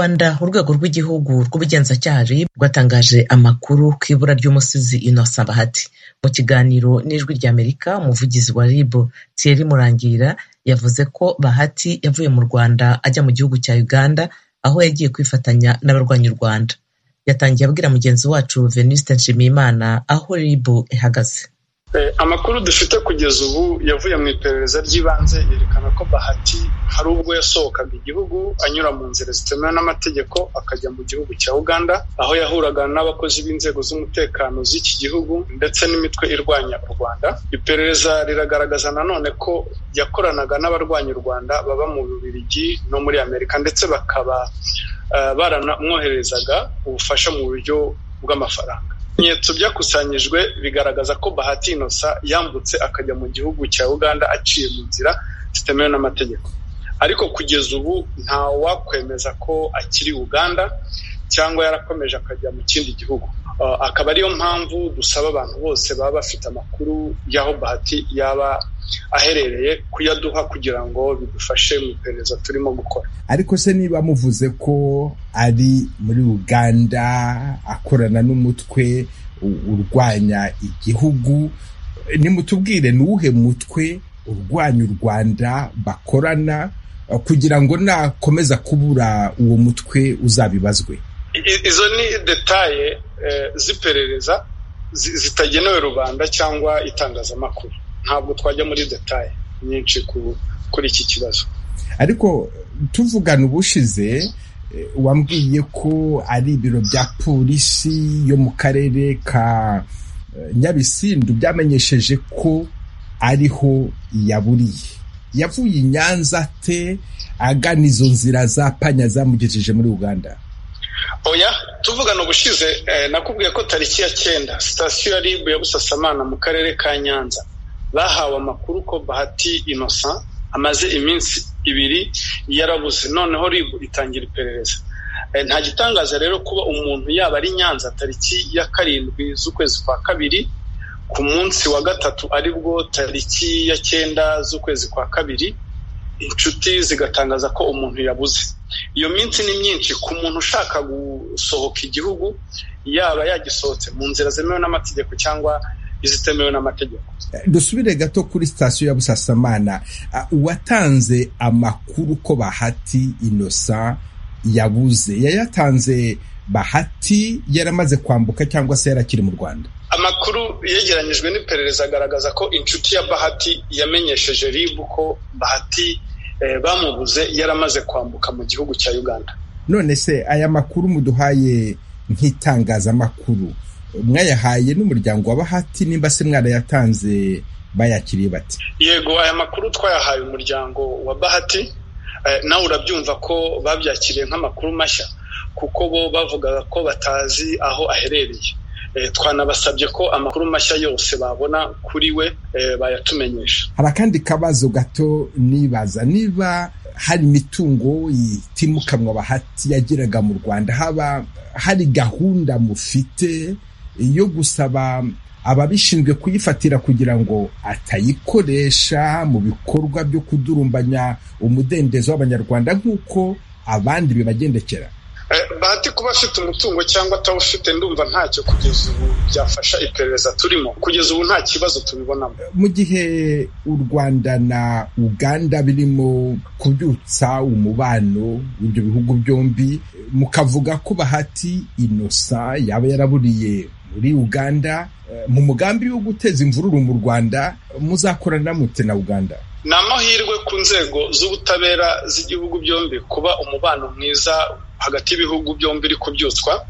Rwanda urwego rw'igihugu rw'ubugenzacyaha RIB rwatangaje amakuru ku ibura ry'umusizi Innocent Bahati mu kiganiro n'Ijwi ry'Amerika umuvugizi wa RIB Thierry Murangira yavuze ko Bahati yavuye mu Rwanda ajya mu gihugu cya Uganda aho yagiye kwifatanya n'abarwanya u Rwanda yatangiye abwira mugenzi wacu Venuste Nshimiyimana aho RIB ihagaze amakuru dufite kugeza ubu yavuye mu iperereza ry'ibanze yerekana ko bahati hari ubwo yasohokaga igihugu anyura mu nzira zitemewe n'amategeko akajya mu gihugu cya uganda aho yahuraga n'abakozi b'inzego z'umutekano z'iki gihugu ndetse n'imitwe irwanya u rwanda iperereza riragaragaza nanone ko yakoranaga n'abarwanya u rwanda baba mu bubirigi no muri amerika ndetse bakaba baranamwoherezaga ubufasha mu buryo bw'amafaranga ibimenyetso byakusanyijwe bigaragaza ko bahati inosa yambutse akajya mu gihugu cya uganda aciye mu nzira zitemewe n'amategeko ariko kugeza ubu nta wakwemeza ko akiri uganda cyangwa yarakomeje akajya mu kindi gihugu akaba ariyo mpamvu dusaba abantu bose baba bafite amakuru y'aho bahati yaba aherereye kuyaduha kugira ngo bidufashe mu iperereza turimo gukora ariko se niba muvuze ko ari muri uganda akorana n'umutwe urwanya igihugu nimutubwire ni uwuhe mutwe urwanya u rwanda bakorana kugira ngo nakomeza kubura uwo mutwe uzabibazwe izo ni detaye z'iperereza zitagenewe rubanda cyangwa itangazamakuru ntabwo twajya muri detaye nyinshi kuri iki kibazo ariko tuvugana ubushize wambwiye ko ari ibiro bya polisi yo mu karere ka nyabisindu byamenyesheje ko ariho yaburiye yavuye i nyanza te agana izo nzira za panya zamugejeje muri uganda oya tuvugana ubushize nakubwiye ko tariki ya cyenda sitasiyo ya ribu ya busasamana mu karere ka nyanza bahawe amakuru ko bahati inosa amaze iminsi ibiri yarabuze noneho ribu itangira iperereza nta gitangaza rero kuba umuntu yaba ari nyanza tariki ya karindwi z'ukwezi kwa kabiri ku munsi wa gatatu aribwo tariki ya cyenda z'ukwezi kwa kabiri inshuti zigatangaza ko umuntu yabuze iyo minsi ni myinshi ku muntu ushaka gusohoka igihugu yaba yagisohotse mu nzira zemewe n'amategeko cyangwa izitemewe n'amategeko dusubire gato kuri sitasiyo ya busasamana uwatanze amakuru ko bahati inosa yabuze yayatanze bahati yaramaze kwambuka cyangwa se yarakiri mu rwanda amakuru yegeranyijwe n'iperereza agaragaza ko inshuti ya bahati yamenyesheje ribu ko bahati bamubuze yaramaze kwambuka mu gihugu cya uganda none se aya makuru muduhaye nk'itangazamakuru mwayahaye n'umuryango wa bahati nimba se mwarayatanze bayakiriye bati yego aya makuru twayahaye umuryango wa bahati nawe urabyumva ko babyakiriye nk'amakuru mashya kuko bo bavugaga ko batazi aho aherereye twanabasabye ko amakuru mashya yose babona kuri we bayatumenyesha hari akandi kabazo gato nibaza niba hari imitungo itimukanwa bahati yageraga mu rwanda haba hari gahunda mufite yo gusaba ababishinzwe kuyifatira kugira ngo atayikoresha mu bikorwa byo kudurumbanya umudendezo w'abanyarwanda nk'uko abandi bibagendekera bahati kuba afite umutungo cyangwa atawufite ndumva ntacyo kugeza ubu byafasha iperereza turimo kugeza ubu nta kibazo tubibonamo mu gihe u rwanda na uganda birimo kubyutsa umubano w'ibyo bihugu byombi mukavuga ko bahati inosa yaba yaraburiye muri uganda mu mugambi wo guteza imvururu mu rwanda muzakorana mute na uganda ni amahirwe ku nzego z'ubutabera z'igihugu byombi kuba umubano mwiza hagati y'ibihugu byombi iri kubyutswa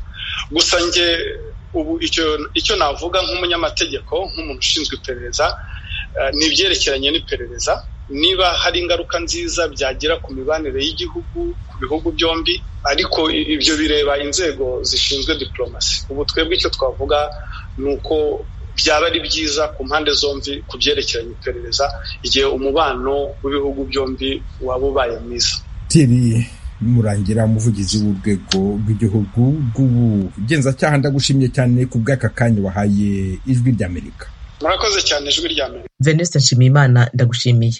gusa nge ubu icyo navuga nk'umunyamategeko nk'umuntu ushinzwe iperereza ni ibyerekeranye n'iperereza niba hari ingaruka nziza byagira ku mibanire y'igihugu ku bihugu byombi ariko ibyo bireba inzego zishinzwe diporomasi ubu twebwe icyo twavuga ni uko byaba ari byiza ku mpande zombi ku byerekeranye iperereza igihe umubano w'ibihugu byombi waba ubaye mwiza murangira umuvugizi w'urwego rw'igihugu rw'ubugenzacyaha ndagushimye cyane ku bw'aka kanya wahaye ijwi ry'amerika murakoze cyane ijwi ry'amerika venuste nshimiyimana ndagushimiye